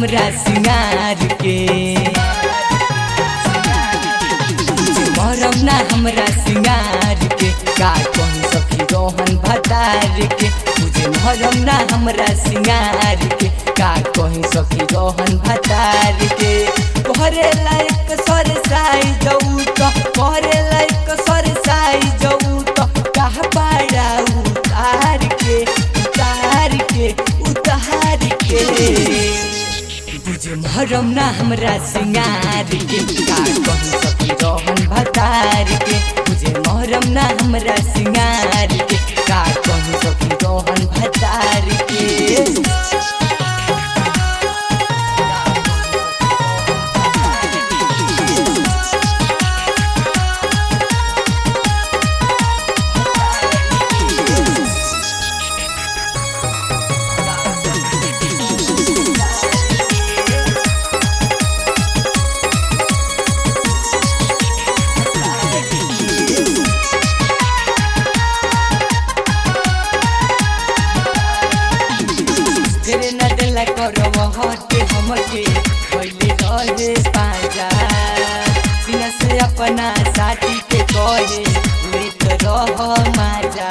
हमरा सिंगार के मरम ना हमरा सिंगार के का कौन सखी रोहन भतार के मुझे मरम ना हमरा सिंगार के का कहीं सखी रोहन भतार के करे लायक सर साई जाऊ तो करे लायक सर साई जाऊ तो कहा पाड़ा उतार के उतार के उतार के बुझे मरम ना हमरा सिंगार के का कहीं सखी रोहन भतार के बुझे मरम ना हमरा सिंगार के का कहीं सखी रोहन भतार के तेरे न दिल करब हटे हमके पहले रहे पाजा सीना से अपना साथी के कहे लेत रह माजा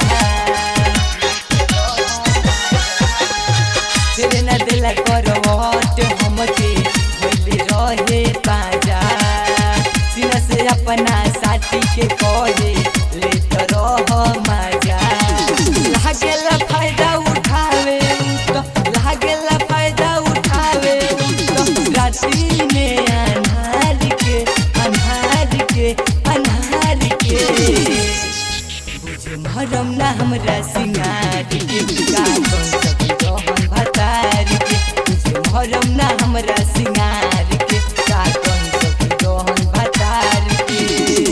तेरे न दिल करब हटे हमके पहले रहे पाजा सीना से अपना साथी के कहे लेत रह माजा लागेला फायदा उठावे तो लागेला फायदा उठावे तो रात्रि में अन्हार के अन्हार के अन्हार के बुझे मरम ना हमरा सिंगार के का कौन सखी रोहन भतार के बुझे मरम ना हमरा सिंगार के का कौन सखी रोहन भतार के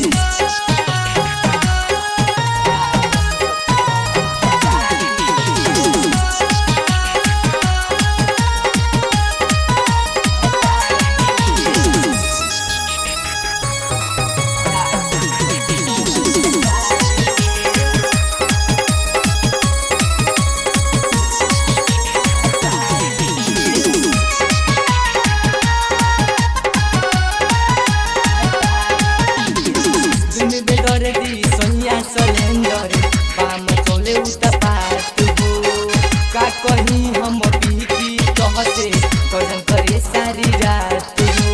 दिन बेदर दी सोनिया सलेंडर बाम चले उता पात हो का कहीं हम बीती कहते कजन करे सारी रात हो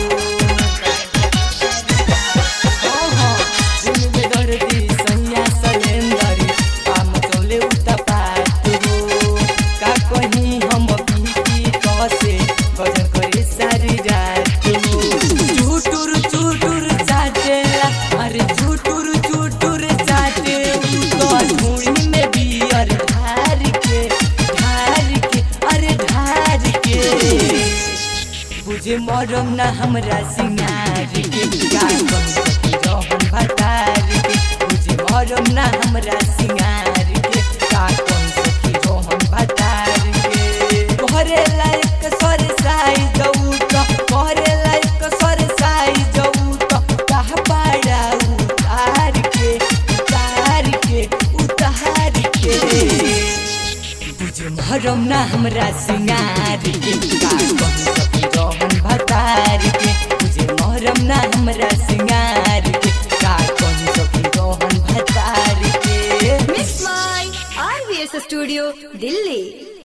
हाँ, हाँ, दिन बेदर दी सोनिया सलेंडर बाम चले उता पात हो का कहीं हम बीती कहते कजन करे सारी रात हो चुटुर चुटुर चाटेला अरे चुटुर चुटुर चाटे तो धूड़ी में बियर ढार के ढार के अरे ढार के बुझे मरम ना हमरा सिंगार के का कम सखी रोहन भतार के बुझे मरम ना हमरा सिंगार के का कम सखी रोहन भतार के करे लायक सर साई जाऊ तो करे लायक सर साई जाऊ तो कहा पाड़ा उतार के उतार के उतार के बुझे मरम ना हमरा सिंगार के का कम सखी रोहन भतार के बुझे मरम ना हमरा सिंगार के का कम सखी रोहन भतार के Miss My RVS Studio, Delhi.